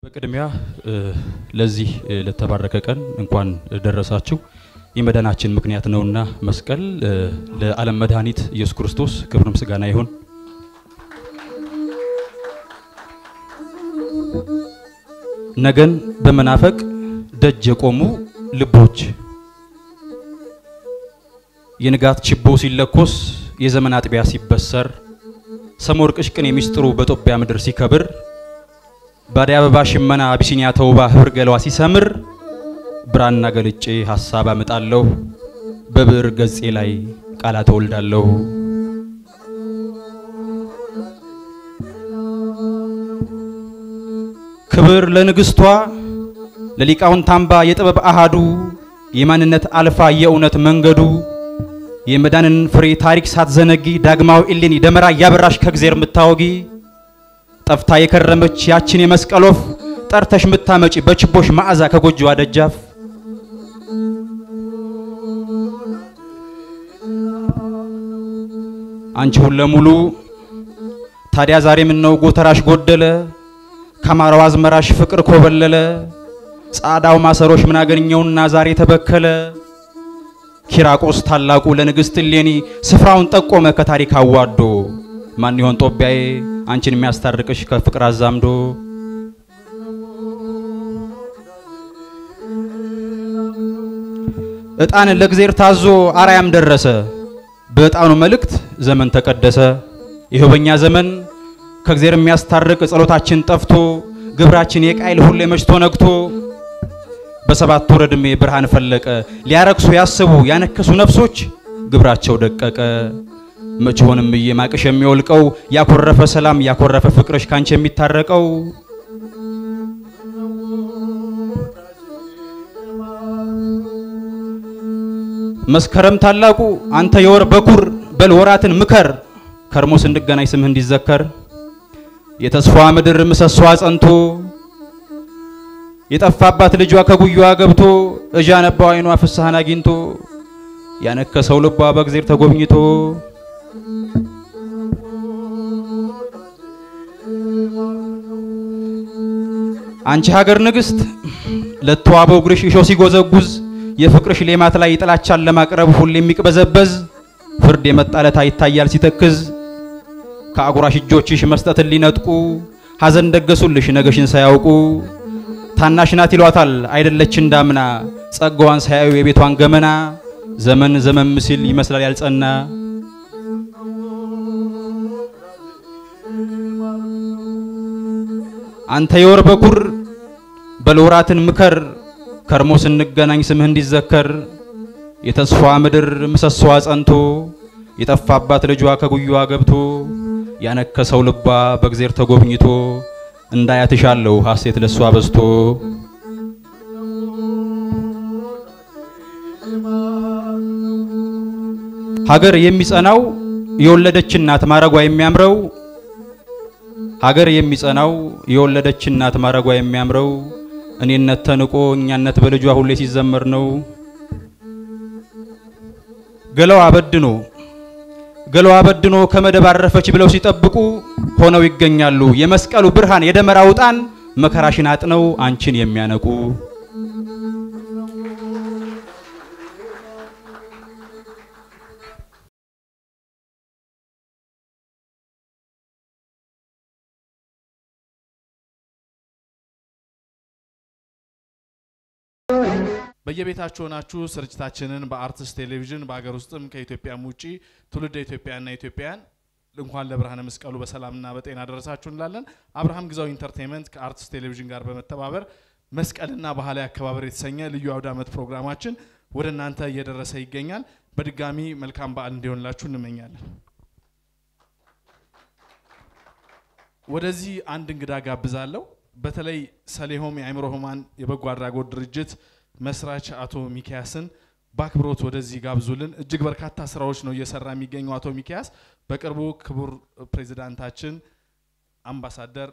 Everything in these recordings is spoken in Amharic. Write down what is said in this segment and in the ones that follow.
በቅድሚያ ለዚህ ለተባረከ ቀን እንኳን ደረሳችሁ። የመዳናችን ምክንያት ነውና መስቀል ለዓለም መድኃኒት ኢየሱስ ክርስቶስ ክብር ምስጋና ይሁን። ነገን በመናፈቅ ደጅ የቆሙ ልቦች የንጋት ችቦ ሲለኮስ የዘመን አጥቢያ ሲበሰር ሰሞር ቅሽቅን የሚስጥሩ በኢትዮጵያ ምድር ሲከብር ባዲያ አበባ ሽመና አቢሲኒያ ተውባ ህብር ገለዋ ሲሰምር ብራና ገልጬ ሀሳብ አመጣለሁ በብዕር ገጼ ላይ ቃላት እወልዳለሁ። ክብር ለንግስቷ ለሊቃውንት አምባ የጥበብ አሃዱ የማንነት አልፋ የእውነት መንገዱ የመዳንን ፍሬ ታሪክ ሳትዘነጊ ዳግማዊ እሌኒ ደመራ እያበራሽ ከእግዜር ምታወጊ ጠፍታ የከረመች ያችን የመስቀል ወፍ ጠርተሽ ምታመጪ በችቦሽ መዓዛ ከጎጆዋ ደጃፍ አንቺ ሁለሙሉ ታዲያ ዛሬ ምነው ጎተራሽ ጎደለ ከአማራው አዝመራሽ ፍቅር ኮበለለ ጻዳው ማሰሮሽ ምን አገኘውና ዛሬ ተበከለ ኪራቆስ ታላቁ ለንግሥት እሌኒ ስፍራውን ጠቆመ ከታሪክ አዋዶ ማን ይሆን ጦቢያዬ አንቺን የሚያስታርቅሽ ከፍቅር አዛምዶ ዕጣን ለእግዜር ታዞ አርያም ደረሰ በዕጣኑ መልእክት ዘመን ተቀደሰ ይኸው በእኛ ዘመን ከእግዜር የሚያስታርቅ ጸሎታችን ጠፍቶ ግብራችን የቃይል ሁሌ መሽቶ ነግቶ በሰባት ወር ዕድሜ ብርሃን ፈለቀ ሊያረክሱ ያስቡ ያነከሱ ነፍሶች ግብራቸው ደቀቀ መች ሆንም እየማቅሽ የሚወልቀው ያኮረፈ ሰላም ያኮረፈ ፍቅርሽ ካንቺ የሚታረቀው መስከረም ታላቁ አንተ የወር በኩር በል ወራትን ምከር ከርሞ ስንገናኝ ስምህ እንዲዘከር የተስፋ ምድር ምሰሷ ጸንቶ የጠፋባት ልጇ ከጉያዋ ገብቶ እዣ ነባው አይኗ ፍስሐን አግኝቶ ያነከሰው ልቧ በእግዜር ተጎብኝቶ አንቺ ሀገር ንግሥት ለተዋበው እግርሽ እሾህ ሲጎዘጉዝ የፍቅርሽ ሌማት ላይ ጥላቻን ለማቅረብ ሁሌ የሚቅበዘበዝ ፍርድ የመጣለታ ይታያል ሲተክዝ ከአጉራሽ እጆችሽ መስጠትን ሊነጥቁ ሐዘን ደገሱልሽ ነገሽን ሳያውቁ ታናሽ ናት ይሏታል አይደለች እንዳምና ጸጋዋን ሳያዩ የቤቷን ገመና ዘመን ዘመን ሲል ይመስላል ያልጸና አንተ የወር በኩር በልወራትን ምከር ከርሞ ስንገናኝ ስምህ እንዲዘከር የተስፋ ምድር ምሰሶዋ ጸንቶ የጠፋባት ልጇ ከጉያዋ ገብቶ ያነከሰው ልቧ በእግዜር ተጎብኝቶ እንዳያትሻለሁ ሐሴት ለሷ በዝቶ ሀገር የሚጸናው የወለደች እናት ማረጓ የሚያምረው ሀገር የሚጸናው የወለደች እናት ማረጓ የሚያምረው እኔነት ተንቆ እኛነት በልጇ ሁሌ ሲዘመር ነው። ገለዋ በድኖ ገለዋ በድኖ ከመደብ አረፈች ብለው ሲጠብቁ ሆነው ይገኛሉ የመስቀሉ ብርሃን የደመራው ዕጣን መከራሽን አጥነው አንቺን የሚያነቁ በየቤታችሁ ሆናችሁ ስርጭታችንን በአርትስ ቴሌቪዥን በሀገር ውስጥም ከኢትዮጵያም ውጪ ትውልደ ኢትዮጵያና ኢትዮጵያውያን እንኳን ለብርሃነ መስቀሉ በሰላምና በጤና ደረሳችሁ እንላለን። አብርሃም ግዛው ኢንተርቴንመንት ከአርትስ ቴሌቪዥን ጋር በመተባበር መስቀልና ባህላዊ አከባበር የተሰኘ ልዩ አውደ ዓመት ፕሮግራማችን ወደ እናንተ እየደረሰ ይገኛል። በድጋሚ መልካም በዓል እንዲሆንላችሁ እንመኛለን። ወደዚህ አንድ እንግዳ ጋብዛለሁ። በተለይ ሰሌሆም የአእምሮ ህሙማን የበጎ አድራጎት ድርጅት መስራች አቶ ሚኪያስን በአክብሮት ወደዚህ ጋብዙልን። እጅግ በርካታ ስራዎች ነው እየሰራ የሚገኘው አቶ ሚኪያስ። በቅርቡ ክቡር ፕሬዚዳንታችን አምባሳደር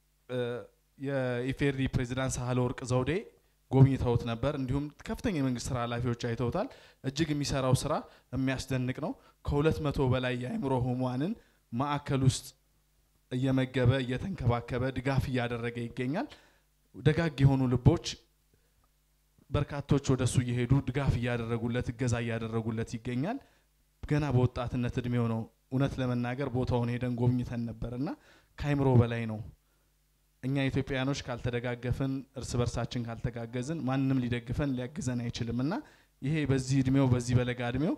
የኢፌሪ ፕሬዚዳንት ሳህለ ወርቅ ዘውዴ ጎብኝተውት ነበር። እንዲሁም ከፍተኛ የመንግስት ስራ ኃላፊዎች አይተውታል። እጅግ የሚሰራው ስራ የሚያስደንቅ ነው። ከሁለት መቶ በላይ የአእምሮ ህሙማንን ማዕከል ውስጥ እየመገበ እየተንከባከበ ድጋፍ እያደረገ ይገኛል። ደጋግ የሆኑ ልቦች በርካቶች ወደ እሱ እየሄዱ ድጋፍ እያደረጉለት እገዛ እያደረጉለት ይገኛል። ገና በወጣትነት እድሜው ነው። እውነት ለመናገር ቦታውን ሄደን ጎብኝተን ነበር እና ከአይምሮ በላይ ነው። እኛ ኢትዮጵያውያኖች ካልተደጋገፍን፣ እርስ በርሳችን ካልተጋገዝን ማንም ሊደግፈን ሊያግዘን አይችልም እና ይሄ በዚህ እድሜው በዚህ በለጋ እድሜው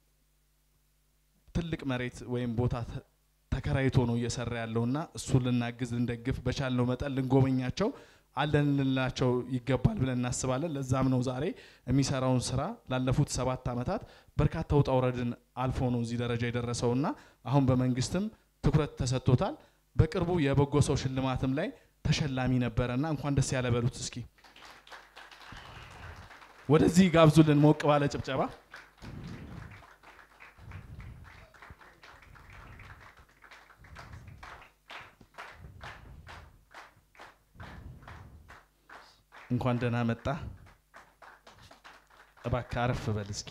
ትልቅ መሬት ወይም ቦታ ተ- ተከራይቶ ነው እየሰራ ያለውና እሱን ልናግዝ ልንደግፍ በቻልነው መጠን ልንጎበኛቸው አለን ልንላቸው ይገባል ብለን እናስባለን። ለዛም ነው ዛሬ የሚሰራውን ስራ ላለፉት ሰባት ዓመታት በርካታ ውጣ ውረድን አልፎ ነው እዚህ ደረጃ የደረሰውና አሁን በመንግስትም ትኩረት ተሰጥቶታል። በቅርቡ የበጎ ሰው ሽልማትም ላይ ተሸላሚ ነበረና እንኳን ደስ ያለ በሉት እስኪ። ወደዚህ ጋብዙልን ሞቅ ባለ ጭብጨባ። እንኳን ደህና መጣ። እባክህ አረፍ በል እስኪ።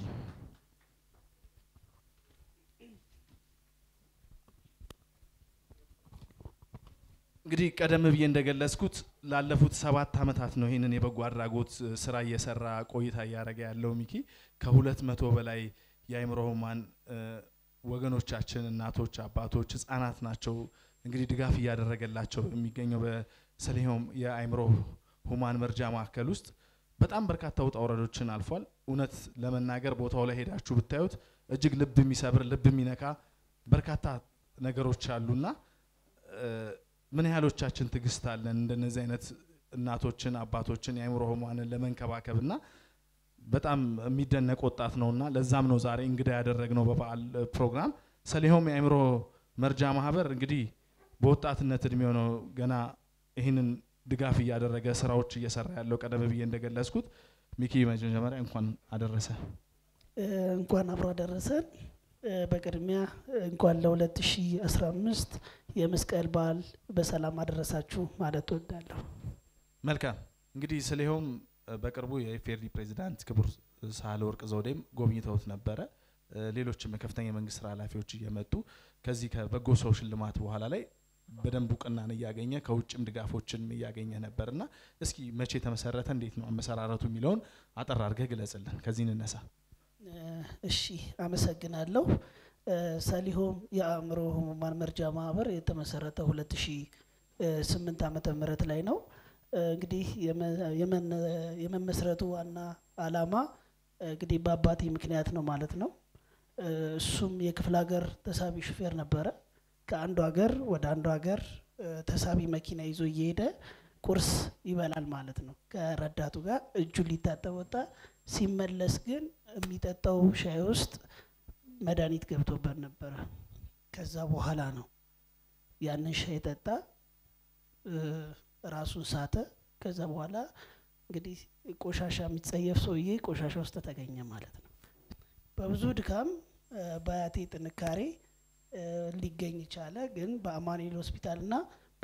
እንግዲህ ቀደም ብዬ እንደገለጽኩት ላለፉት ሰባት ዓመታት ነው ይህንን የበጎ አድራጎት እ, ስራ እየሰራ ቆይታ እያደረገ ያለው ሚኪ ከሁለት መቶ በላይ የአእምሮ ህሙማን እ, ወገኖቻችን እናቶች፣ አባቶች፣ ህጻናት ናቸው እንግዲህ ድጋፍ እያደረገላቸው የሚገኘው በሰሊሆም የአእምሮ ሁማን መርጃ ማዕከል ውስጥ በጣም በርካታ ውጣ ውረዶችን አልፏል። እውነት ለመናገር ቦታው ላይ ሄዳችሁ ብታዩት እጅግ ልብ የሚሰብር ልብ የሚነካ በርካታ ነገሮች አሉና እ፣ ምን ያህሎቻችን ትዕግስት አለን እንደነዚህ አይነት እናቶችን አባቶችን የአእምሮ ህሙማንን ለመንከባከብና በጣም የሚደነቅ ወጣት ነውና ለዛም ነው ዛሬ እንግዳ ያደረግነው በበዓል እ, ፕሮግራም ሰሊሆም የአእምሮ መርጃ ማህበር እንግዲህ በወጣትነት እድሜው ነው ገና ይህንን ድጋፍ እያደረገ ስራዎች እየሰራ ያለው ቀደም ብዬ እንደገለጽኩት ሚኪ መጀመሪያ እንኳን አደረሰ እ፣ እንኳን አብሮ አደረሰን። እ፣ በቅድሚያ እንኳን ለ2015 የመስቀል በዓል በሰላም አደረሳችሁ ማለት እወዳለሁ። መልካም እንግዲህ ስሊሆም እ፣ በቅርቡ የኢፌዴሪ ፕሬዚዳንት ክቡር ሳህለወርቅ ዘውዴም ጎብኝተውት ነበረ እ፣ ሌሎችም የከፍተኛ የመንግስት ስራ ኃላፊዎች እየመጡ ከዚህ ከበጎ ሰው ሽልማት በኋላ ላይ በደንብ እውቅናን እያገኘ ከውጭም ድጋፎችን እያገኘ ነበርና እስኪ መቼ ተመሰረተ እንዴት ነው አመሰራረቱ የሚለውን አጠር አድርገህ ግለጽልን ከዚህ እንነሳ እ፣ እሺ አመሰግናለሁ። እ፣ ሰሊሆም የአእምሮ ህሙማን መርጃ ማህበር የተመሰረተው 2008 ዓመተ ምህረት ላይ ነው። እ፣ እንግዲህ የመ- የመነ- የመመስረቱ ዋና አላማ እ፣ እንግዲህ በአባቴ ምክንያት ነው ማለት ነው። እ፣ እሱም የክፍለ ሀገር ተሳቢ ሹፌር ነበረ። ከአንዱ ሀገር ወደ አንዱ ሀገር እ፣ ተሳቢ መኪና ይዞ እየሄደ ቁርስ ይበላል ማለት ነው። ከረዳቱ ጋር እጁን ሊታጠብ ወጣ። ሲመለስ ግን የሚጠጣው ሻይ ውስጥ መድኃኒት ገብቶበት ነበረ። ከዛ በኋላ ነው ያንን ሻይ ጠጣ፣ እ፣ ራሱን ሳተ። ከዛ በኋላ እንግዲህ ቆሻሻ የሚጸየፍ ሰውዬ ቆሻሻ ውስጥ ተገኘ ማለት ነው። በብዙ ድካም እ፣ በአያቴ ጥንካሬ እ፣ ሊገኝ ቻለ። ግን በአማኑኤል ሆስፒታልና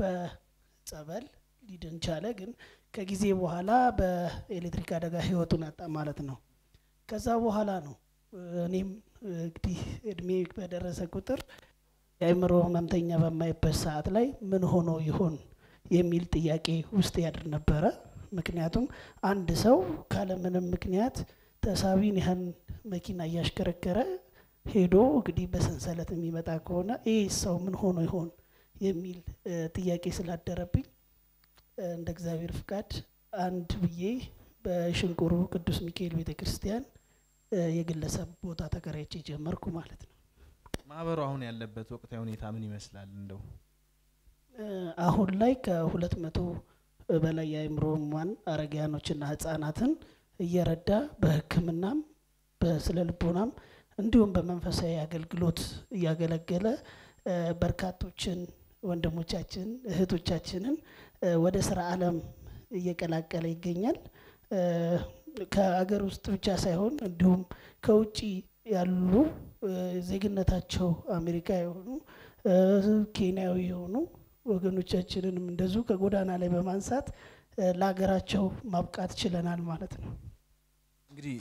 በጸበል ሊድን ቻለ። ግን ከጊዜ በኋላ በኤሌክትሪክ አደጋ ህይወቱን አጣ ማለት ነው። ከዛ በኋላ ነው እ፣ እኔም እ፣ እንግዲህ እድሜ በደረሰ ቁጥር የአእምሮ ህመምተኛ በማይበት ሰዓት ላይ ምን ሆኖ ይሆን የሚል ጥያቄ ውስጥ ያድር ነበረ። ምክንያቱም አንድ ሰው ካለምንም ምክንያት ተሳቢን ያህል መኪና እያሽከረከረ ሄዶ እንግዲህ በሰንሰለት የሚመጣ ከሆነ ይህ ሰው ምን ሆኖ ይሆን የሚል እ፣ ጥያቄ ስላደረብኝ እ፣ እንደ እግዚአብሔር ፍቃድ አንድ ብዬ በሽንቁሩ ቅዱስ ሚካኤል ቤተ ክርስቲያን እ፣ የግለሰብ ቦታ ተከራይቼ ጀመርኩ ማለት ነው። ማህበሩ አሁን ያለበት ወቅታዊ ሁኔታ ምን ይመስላል እንደው እ፣ አሁን ላይ ከሁለት መቶ በላይ የአእምሮ ህሙማን አረጋውያኖችና ህጻናትን እየረዳ በሕክምናም በስነ ልቦናም እንዲሁም በመንፈሳዊ አገልግሎት እያገለገለ እ፣ በርካቶችን ወንድሞቻችን እህቶቻችንን እ፣ ወደ ስራ ዓለም እየቀላቀለ ይገኛል። እ፣ ከአገር ውስጥ ብቻ ሳይሆን እንዲሁም ከውጭ ያሉ እ፣ ዜግነታቸው አሜሪካ የሆኑ እ፣ ኬንያዊ የሆኑ ወገኖቻችንንም እንደዚሁ ከጎዳና ላይ በማንሳት እ፣ ለሀገራቸው ማብቃት ችለናል ማለት ነው። እንግዲህ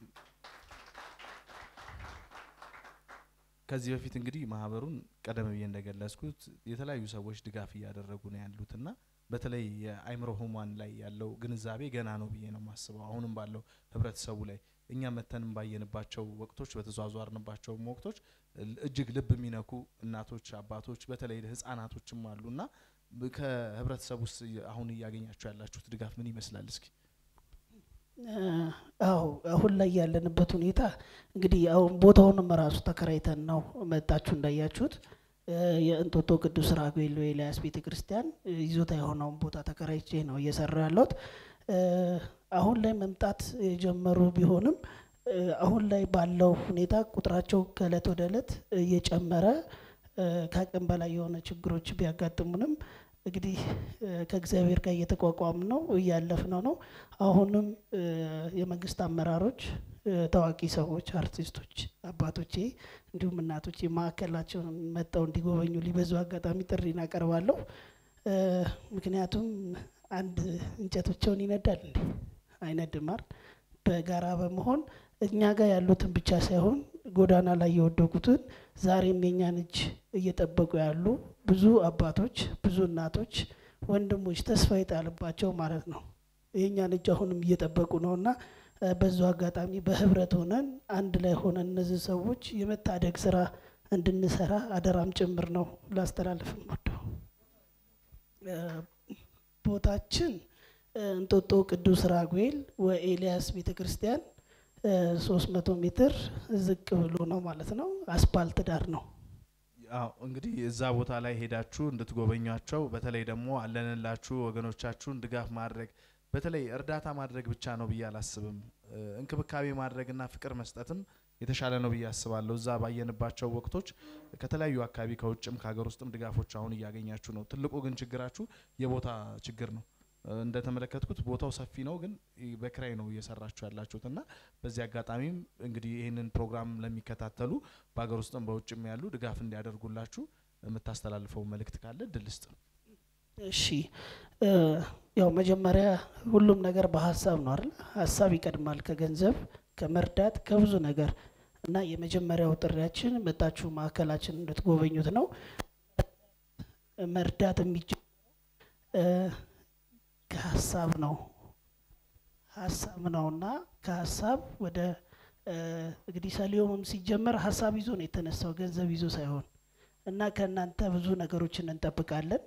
ከዚህ በፊት እንግዲህ ማህበሩን ቀደም ብዬ እንደገለጽኩት የተለያዩ ሰዎች ድጋፍ እያደረጉ ነው ያሉትና በተለይ የአእምሮ ህሙማን ላይ ያለው ግንዛቤ ገና ነው ብዬ ነው የማስበው። አሁንም ባለው ህብረተሰቡ ላይ እኛ መተንም ባየንባቸው ወቅቶች በተዟዟርንባቸውም ወቅቶች እጅግ ልብ የሚነኩ እናቶች፣ አባቶች በተለይ ህጻናቶችም አሉና ከህብረተሰቡ ውስጥ አሁን እያገኛችሁ ያላችሁት ድጋፍ ምን ይመስላል? እስኪ አዎ አሁን ላይ ያለንበት ሁኔታ እንግዲህ አሁን ቦታውንም ራሱ ተከራይተን ነው መጣችሁ እንዳያችሁት የእንጦጦ ቅዱስ ራጉኤል ኤልያስ ቤተ ክርስቲያን ይዞታ የሆነውን ቦታ ተከራይቼ ነው እየሰራ ያለሁት። አሁን ላይ መምጣት የጀመሩ ቢሆንም አሁን ላይ ባለው ሁኔታ ቁጥራቸው ከእለት ወደ እለት እየጨመረ ከአቅም በላይ የሆነ ችግሮች ቢያጋጥሙንም እንግዲህ ከእግዚአብሔር ጋር እየተቋቋም ነው እያለፍነው ነው። አሁንም የመንግስት አመራሮች፣ ታዋቂ ሰዎች፣ አርቲስቶች፣ አባቶቼ እንዲሁም እናቶቼ ማዕከላቸውን መጥተው እንዲጎበኙ ሊበዙ አጋጣሚ ጥሪ እናቀርባለሁ። ምክንያቱም አንድ እንጨት ብቻውን ይነዳል እንዴ? አይነድማር። በጋራ በመሆን እኛ ጋር ያሉትን ብቻ ሳይሆን ጎዳና ላይ የወደቁትን ዛሬም የኛን እጅ እየጠበቁ ያሉ ብዙ አባቶች፣ ብዙ እናቶች፣ ወንድሞች ተስፋ የጣልባቸው ማለት ነው የእኛን እጅ አሁንም እየጠበቁ ነው እና በዙ አጋጣሚ በህብረት ሆነን አንድ ላይ ሆነን እነዚህ ሰዎች የመታደግ ስራ እንድንሰራ አደራም ጭምር ነው ላስተላልፍ ወደው ቦታችን እንጦጦ ቅዱስ ራጉኤል ወኤልያስ ቤተ ክርስቲያን ሶስት መቶ ሜትር ዝቅ ብሎ ነው ማለት ነው። አስፓልት ዳር ነው። አዎ እንግዲህ እዛ ቦታ ላይ ሄዳችሁ እንድትጎበኟቸው በተለይ ደግሞ አለንላችሁ ወገኖቻችሁን ድጋፍ ማድረግ በተለይ እርዳታ ማድረግ ብቻ ነው ብዬ አላስብም። እንክብካቤ ማድረግና ፍቅር መስጠትም የተሻለ ነው ብዬ አስባለሁ። እዛ ባየንባቸው ወቅቶች ከተለያዩ አካባቢ ከውጭም ከሀገር ውስጥም ድጋፎች አሁን እያገኛችሁ ነው። ትልቁ ግን ችግራችሁ የቦታ ችግር ነው። እንደተመለከትኩት ቦታው ሰፊ ነው፣ ግን በክራይ ነው እየሰራችሁ ያላችሁት እና በዚህ አጋጣሚም እንግዲህ ይህንን ፕሮግራም ለሚከታተሉ በሀገር ውስጥም በውጭም ያሉ ድጋፍ እንዲያደርጉላችሁ የምታስተላልፈው መልእክት ካለ እድል ስጥ። እሺ ያው መጀመሪያ ሁሉም ነገር በሀሳብ ነው አይደል? ሀሳብ ይቀድማል ከገንዘብ ከመርዳት ከብዙ ነገር እና የመጀመሪያው ጥሪያችን መጣችሁ ማዕከላችን እንድትጎበኙት ነው። መርዳት የሚጀ ከሀሳብ ነው ሀሳብ ነውና ከሀሳብ ወደ እንግዲህ ሰሊሆምም ሲጀመር ሀሳብ ይዞ ነው የተነሳው ገንዘብ ይዞ ሳይሆን እና ከእናንተ ብዙ ነገሮችን እንጠብቃለን።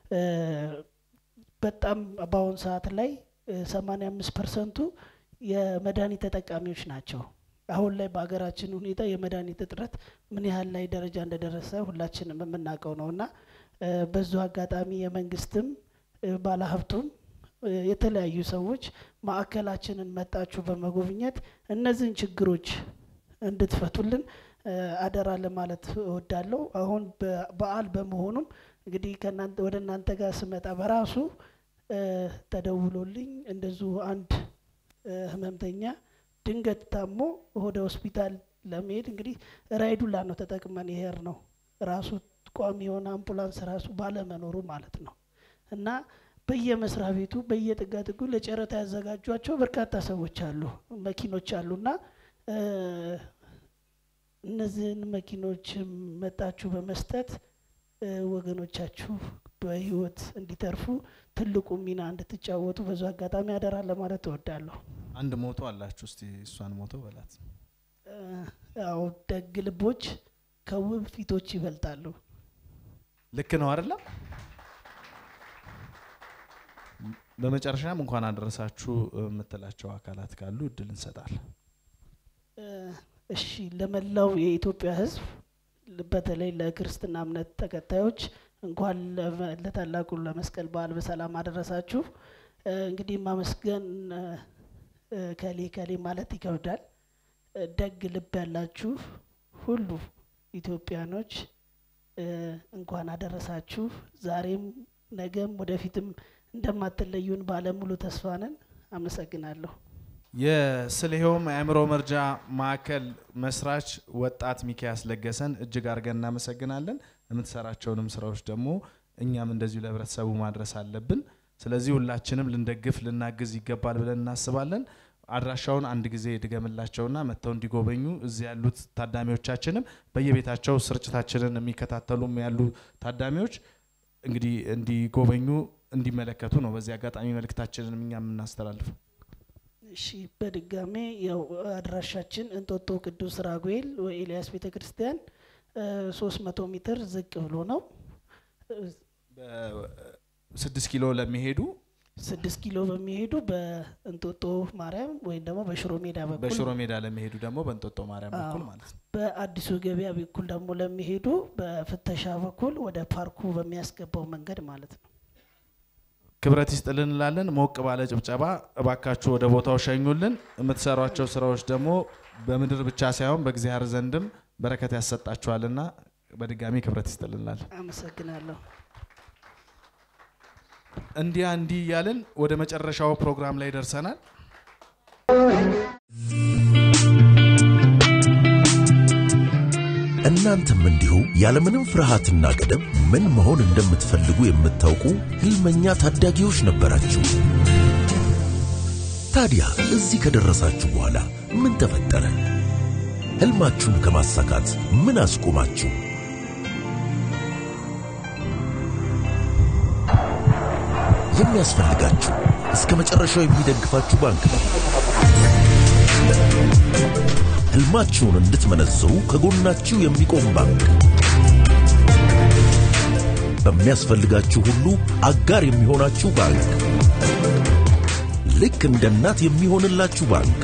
በጣም በአሁኑ ሰዓት ላይ ሰማኒያ አምስት ፐርሰንቱ የመድኃኒት ተጠቃሚዎች ናቸው። አሁን ላይ በሀገራችን ሁኔታ የመድኃኒት እጥረት ምን ያህል ላይ ደረጃ እንደደረሰ ሁላችንም የምናውቀው ነው እና በዙ አጋጣሚ የመንግስትም ባለሀብቱም የተለያዩ ሰዎች ማዕከላችንን መጣችሁ በመጎብኘት እነዚህን ችግሮች እንድትፈቱልን አደራ ለማለት እወዳለሁ። አሁን በዓል በመሆኑም እንግዲህ ከእናንተ ወደ እናንተ ጋር ስመጣ በራሱ ተደውሎልኝ እንደዚሁ አንድ ህመምተኛ ድንገት ታሞ ወደ ሆስፒታል ለመሄድ እንግዲህ ራይዱላ ነው ተጠቅመን ይሄር ነው ራሱ ቋሚ የሆነ አምቡላንስ ራሱ ባለመኖሩ ማለት ነው እና በየመስሪያ ቤቱ በየጥጋጥጉ ለጨረታ ያዘጋጇቸው በርካታ ሰዎች አሉ፣ መኪኖች አሉና እነዚህን መኪኖች መጣችሁ በመስጠት ወገኖቻችሁ በህይወት እንዲተርፉ ትልቁ ሚና እንድትጫወቱ በዙ አጋጣሚ አደራ ለማለት እወዳለሁ። አንድ ሞቶ አላችሁ፣ እስቲ እሷን ሞቶ በላት። ያው ደግ ልቦች ከውብ ፊቶች ይበልጣሉ። ልክ ነው አይደለም? በመጨረሻም እንኳን አደረሳችሁ የምትላቸው አካላት ካሉ እድል እንሰጣለን። እሺ፣ ለመላው የኢትዮጵያ ሕዝብ በተለይ ለክርስትና እምነት ተከታዮች እንኳን ለታላቁ ለመስቀል በዓል በሰላም አደረሳችሁ። እንግዲህ ማመስገን ከሌ ከሌ ማለት ይከብዳል። ደግ ልብ ያላችሁ ሁሉ ኢትዮጵያኖች እንኳን አደረሳችሁ። ዛሬም ነገም ወደፊትም እንደማትለዩን ባለሙሉ ተስፋ ነን። አመሰግናለሁ። የስልሄውም የአእምሮ መርጃ ማዕከል መስራች ወጣት ሚኪያስ ለገሰን እጅግ አድርገን እናመሰግናለን። የምትሰራቸውንም ስራዎች ደግሞ እኛም እንደዚሁ ለህብረተሰቡ ማድረስ አለብን። ስለዚህ ሁላችንም ልንደግፍ ልናግዝ ይገባል ብለን እናስባለን። አድራሻውን አንድ ጊዜ ድገምላቸውና መጥተው እንዲጎበኙ እዚህ ያሉት ታዳሚዎቻችንም በየቤታቸው ስርጭታችንን የሚከታተሉም ያሉ ታዳሚዎች እንግዲህ እንዲጎበኙ እንዲመለከቱ ነው በዚህ አጋጣሚ መልእክታችንን እኛ የምናስተላልፈው። እሺ በድጋሜ ያው አድራሻችን እንጦጦ ቅዱስ ራጉኤል ወኤልያስ ቤተ ክርስቲያን ሶስት መቶ ሜትር ዝቅ ብሎ ነው። ስድስት ኪሎ ለሚሄዱ ስድስት ኪሎ በሚሄዱ በእንጦጦ ማርያም ወይም ደግሞ በሽሮ ሜዳ በኩል በሽሮ ሜዳ ለሚሄዱ ደግሞ በእንጦጦ ማርያም በኩል አዎ። ማለት ነው። በአዲሱ ገበያ በኩል ደግሞ ለሚሄዱ በፍተሻ በኩል ወደ ፓርኩ በሚያስገባው መንገድ ማለት ነው። ክብረት ይስጥልን እንላለን። ሞቅ ባለ ጭብጨባ እባካችሁ ወደ ቦታው ሸኙልን። የምትሰሯቸው ስራዎች ደግሞ በምድር ብቻ ሳይሆን በእግዚአብሔር ዘንድም በረከት ያሰጣችኋልና በድጋሚ ክብረት ይስጥልን እንላለን። አመሰግናለሁ። እንዲያ እንዲህ እያልን ወደ መጨረሻው ፕሮግራም ላይ ደርሰናል። እናንተም እንዲሁ ያለምንም ፍርሃትና ገደብ ምን መሆን እንደምትፈልጉ የምታውቁ ህልመኛ ታዳጊዎች ነበራችሁ። ታዲያ እዚህ ከደረሳችሁ በኋላ ምን ተፈጠረ? ህልማችሁን ከማሳካት ምን አስቆማችሁ? የሚያስፈልጋችሁ እስከ መጨረሻው የሚደግፋችሁ ባንክ ነው። ህልማችሁን እንድትመነዝሩ ከጎናችሁ የሚቆም ባንክ፣ በሚያስፈልጋችሁ ሁሉ አጋር የሚሆናችሁ ባንክ፣ ልክ እንደ እናት የሚሆንላችሁ ባንክ።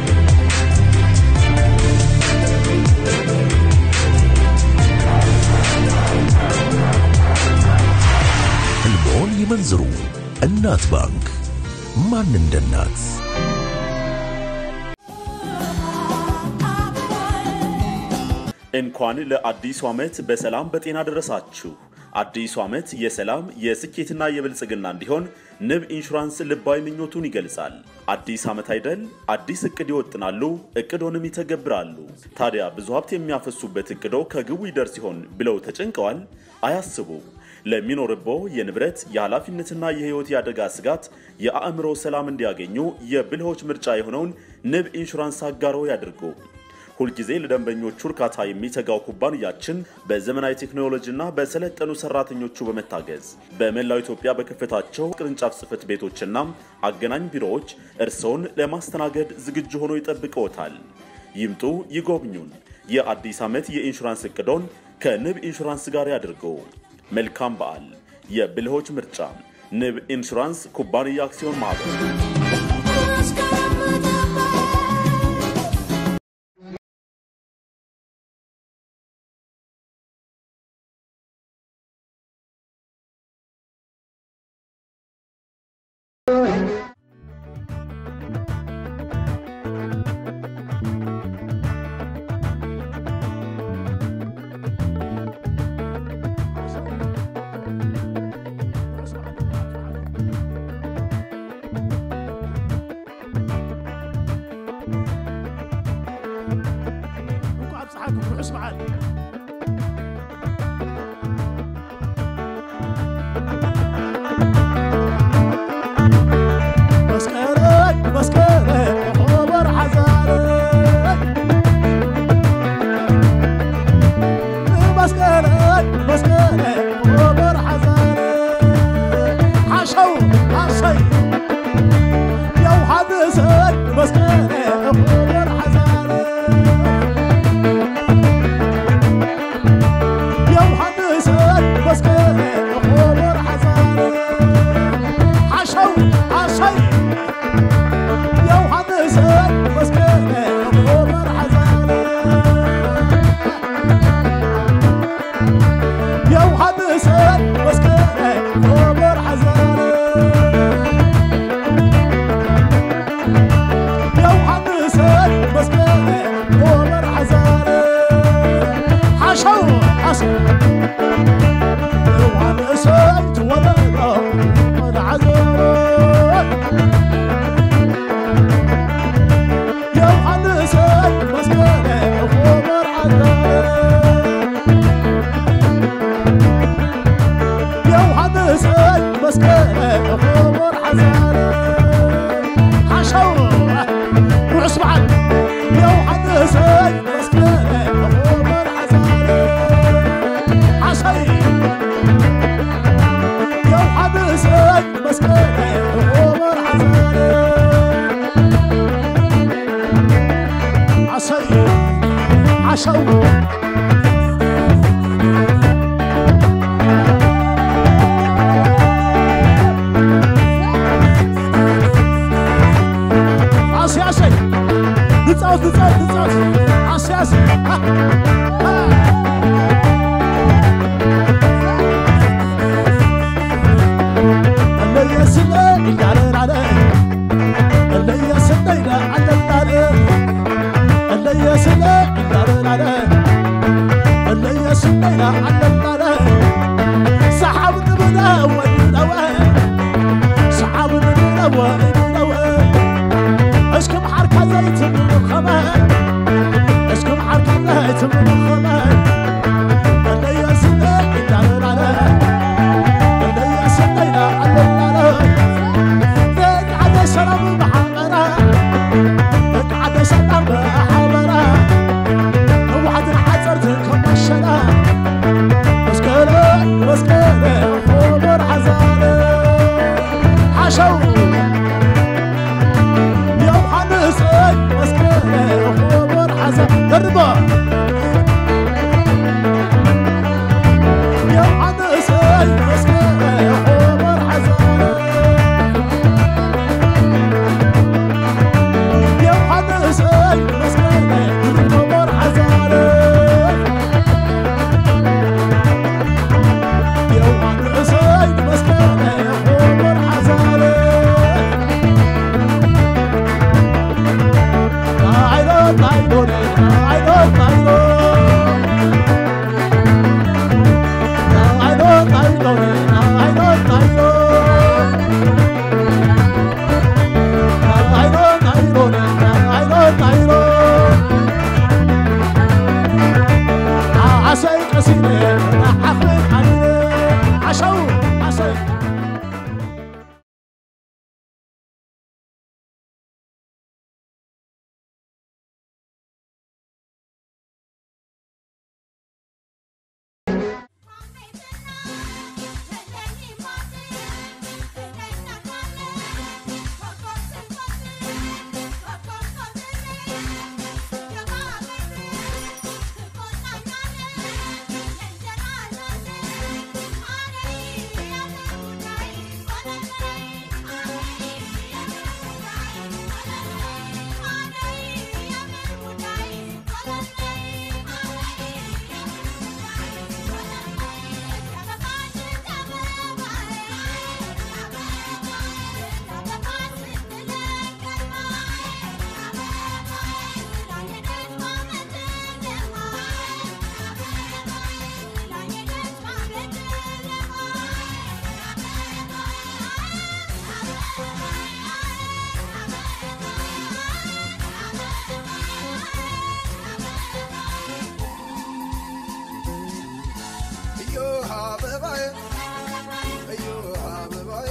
ህልሞን ይመንዝሩ። እናት ባንክ። ማን እንደ እናት? እንኳን ለአዲሱ ዓመት በሰላም በጤና ደረሳችሁ። አዲሱ ዓመት የሰላም የስኬትና የብልጽግና እንዲሆን ንብ ኢንሹራንስ ልባዊ ምኞቱን ይገልጻል። አዲስ ዓመት አይደል? አዲስ እቅድ ይወጥናሉ፣ እቅዶንም ይተገብራሉ። ታዲያ ብዙ ሀብት የሚያፈሱበት እቅዶ ከግቡ ይደርስ ይሆን ብለው ተጨንቀዋል? አያስቡ። ለሚኖርቦ የንብረት የኃላፊነትና የህይወት የአደጋ ስጋት የአእምሮ ሰላም እንዲያገኙ የብልሆች ምርጫ የሆነውን ንብ ኢንሹራንስ አጋሮ ያድርጉ። ሁልጊዜ ለደንበኞቹ እርካታ የሚተጋው ኩባንያችን በዘመናዊ ቴክኖሎጂና በሰለጠኑ ሰራተኞቹ በመታገዝ በመላው ኢትዮጵያ በከፈታቸው ቅርንጫፍ ጽህፈት ቤቶችና አገናኝ ቢሮዎች እርስዎን ለማስተናገድ ዝግጁ ሆኖ ይጠብቅዎታል። ይምጡ፣ ይጎብኙን። የአዲስ ዓመት የኢንሹራንስ እቅዶን ከንብ ኢንሹራንስ ጋር ያድርጉ። መልካም በዓል። የብልሆች ምርጫ ንብ ኢንሹራንስ ኩባንያ አክሲዮን ማህበር እንኳ ኣብፅሓኩም ርሑስ በዓል መስቀለይ መስቀለይ ኾበር ሓዛረይ መስቀለይ መስቀለይ ኾበር ሓዛረይ ሓሸው ሓሰይ የውሃንሰይ መስቀለይ ኾበር ሓዛረይ ሓሸው ኣስያሰይ ንፃወት ንፃወት ንፃወት ኣስያስ እለየስለ እንዳለላለ እለየስለ ኢለ ኣለላለ እለየስለ እንዳለላለ እለየስለ ኢለ ኣለላለ ሰሓብ ንብለ ወይነወ ሰሓብ ንብለ ወይነወ እስኪ መሓርካ ዘይትምኸመ እስኪ መሓርካ ዘይትምኸመ እለየስለ እንዳለላለ እለየስለ ኢለ ኣለላለ ደቂ ዓደይ ሰላም ብሓበራ ደቂ ዓደይ ሰላም ብሓበራ ህወሓትን ሓፀርትን ከመሸላ መስቀለ መስቀለ ሆበር ሓዛነ ሓሸው ዮሐንስ መስቀለ ሆበር ሓዛ ደርቦ ዮሐንስ መስቀለ ሆበር ሓዛነ ዮሐንስ መስቀለ ሆበር ሓዛነ ዮሐንስ መስቀለ ሆበር ሓዛነ ናይሎ ናይሎኔ ናይሎ ናይሎ ናይሎ ናይሎኔ ናይሎ ናይሎ ናይሎ ናይሎኔ ናይሎ ናይሎ ዓሰይ ቀሲነ ናሓኽን ዓኒነ ዓሸው ዓሰይ እዮሃ አበባዬ እዮሃ አበባዬ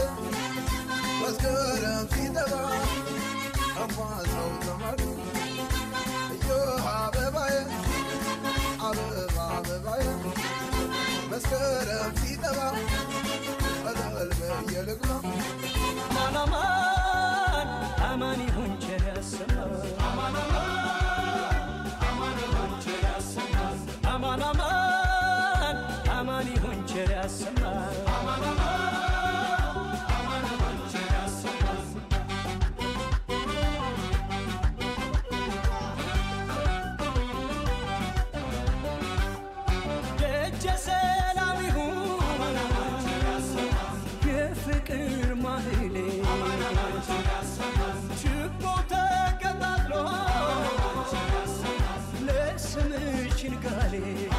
መስከረም ሲጠባ አሟዘው ዘመዱ እዮሃ አበባዬ አበባ አበባዬ መስከረም ሲጠባ እልል ብዬ ልግባ አማን አማን አማን ይሁን ቸር ያሰማን አማን አማን አማን ይሁን ቸር ያሰማን ደጀ ሰላም ይሁን የፍቅር ማህሌ ችቦ ተቀጣጥሎ ለስምሽ ንጋሌ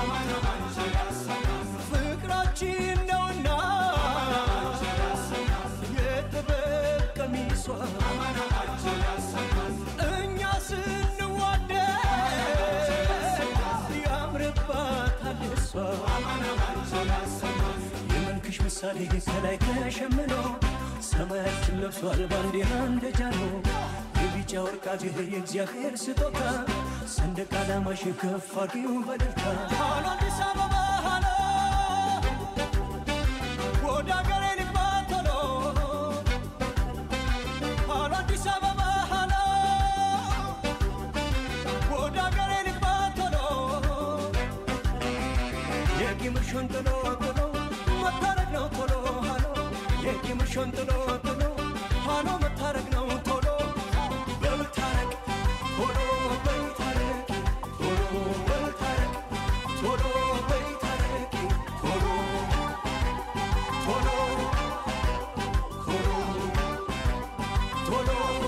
ፍቅራችን ነውና የጥበብ ቀሚሷ እኛ ስንዋደድ ያምርባታል እሷ የመልክሽ ምሳሌ ከላይ ተሸምኖ ሰማያችን ለብሷል ባንዲራ እንደ ጃኖ የቢጫ ወርቃ የእግዚአብሔር ስጦታ ሰንደቅ ዓላማሽ ከፍ አድርጊው በደስታ ሃሎ አዲስ አበባ ሃሎ ወደ አገሬ ልግባ ቶሎ ሃሎ አዲስ አበባ ሃሎ ወደ አገሬ ልግባ ቶሎ ቂምሽን ጥሎ ጥሎ መታረቅ ነው ቶሎ ሃሎ የቂምሽን ጥሎ ጥሎ ሃሎ መታረቅ ነው ቶሎ በምታረቅ ቶሎ በምታረቅ ቶሎ በምታረቅ ቶሎ በምታረቅ ቶሎ ቶሎ ቶሎ ቶሎ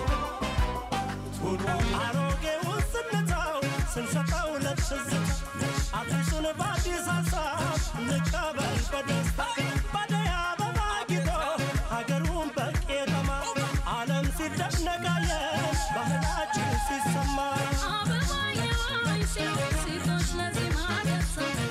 ቶሎ አሮጌውን ስንተው ስንሰጠው ለትዝታ አዲሱን በአዲስ ሀሳብ እንቀበል በደስታ ባደይ አበባ ጊጦ ሀገሩን በቄጠማ ዓለም ሲደነቃለን ባህላችን ሲሰማ አበባዬ ሴቶች ለዜማ ደርሰው